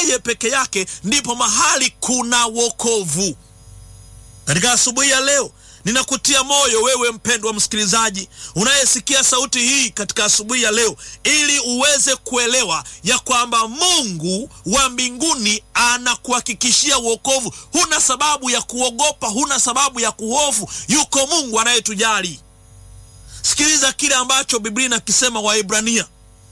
yeye peke yake ndipo mahali kuna wokovu. Katika asubuhi ya leo ninakutia moyo wewe mpendwa msikilizaji unayesikia sauti hii katika asubuhi ya leo, ili uweze kuelewa ya kwamba Mungu wa mbinguni anakuhakikishia wokovu. Huna sababu ya kuogopa, huna sababu ya kuhofu. Yuko Mungu anayetujali. Sikiliza kile ambacho Biblia inakisema Waebrania,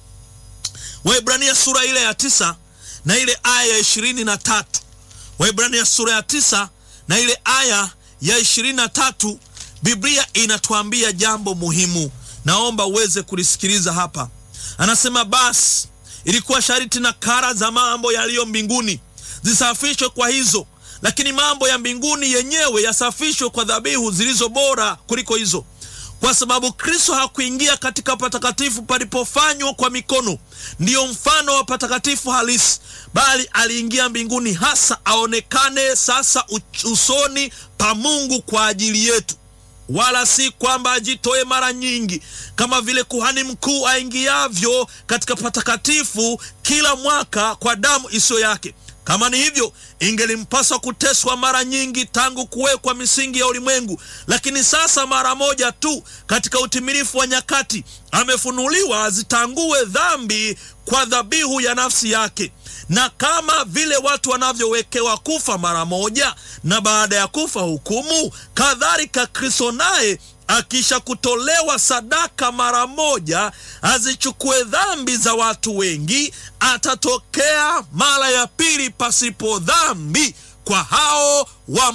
Waebrania sura ile ya tisa na ile aya ya ishirini na tatu. Waebrania sura ya tisa na ile aya ya ishirini na tatu. Biblia inatuambia jambo muhimu, naomba uweze kulisikiliza hapa. Anasema, basi ilikuwa sharti na kara za mambo yaliyo mbinguni zisafishwe kwa hizo, lakini mambo ya mbinguni yenyewe yasafishwe kwa dhabihu zilizo bora kuliko hizo, kwa sababu Kristo hakuingia katika patakatifu palipofanywa kwa mikono, ndiyo mfano wa patakatifu halisi, bali aliingia mbinguni, hasa aonekane sasa usoni pa Mungu kwa ajili yetu, wala si kwamba ajitoe mara nyingi kama vile kuhani mkuu aingiavyo katika patakatifu kila mwaka kwa damu isiyo yake. Kama ni hivyo, ingelimpaswa kuteswa mara nyingi tangu kuwekwa misingi ya ulimwengu. Lakini sasa mara moja tu katika utimilifu wa nyakati amefunuliwa azitangue dhambi kwa dhabihu ya nafsi yake. Na kama vile watu wanavyowekewa kufa mara moja na baada ya kufa hukumu, kadhalika Kristo naye akisha kutolewa sadaka mara moja azichukue dhambi za watu wengi, atatokea mara ya pili pasipo dhambi kwa hao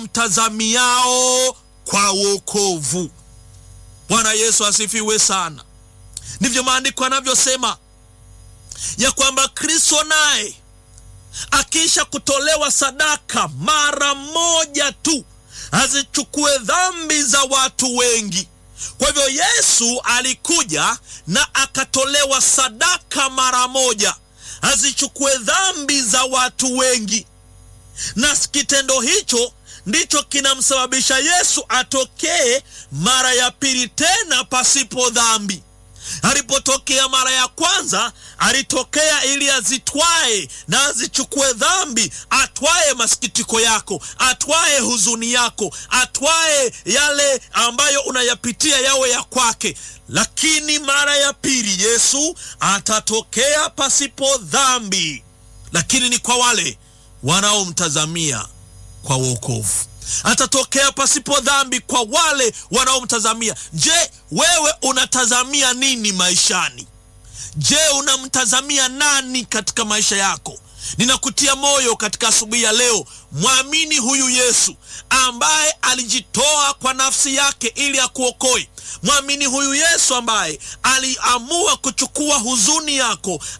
wamtazamiao kwa wokovu. Bwana Yesu asifiwe sana. Ndivyo maandiko yanavyosema ya kwamba Kristo naye akisha kutolewa sadaka mara moja tu azichukue dhambi za watu wengi. Kwa hivyo Yesu alikuja na akatolewa sadaka mara moja azichukue dhambi za watu wengi, na kitendo hicho ndicho kinamsababisha Yesu atokee mara ya pili tena pasipo dhambi. Alipotokea mara ya kwanza alitokea ili azitwae na azichukue dhambi, atwae masikitiko yako, atwae huzuni yako, atwae yale ambayo unayapitia yawe ya kwake. Lakini mara ya pili Yesu atatokea pasipo dhambi, lakini ni kwa wale wanaomtazamia kwa wokovu atatokea pasipo dhambi kwa wale wanaomtazamia. Je, wewe unatazamia nini maishani? Je, unamtazamia nani katika maisha yako? Ninakutia moyo katika asubuhi ya leo, mwamini huyu Yesu ambaye alijitoa kwa nafsi yake ili akuokoe. Mwamini huyu Yesu ambaye aliamua kuchukua huzuni yako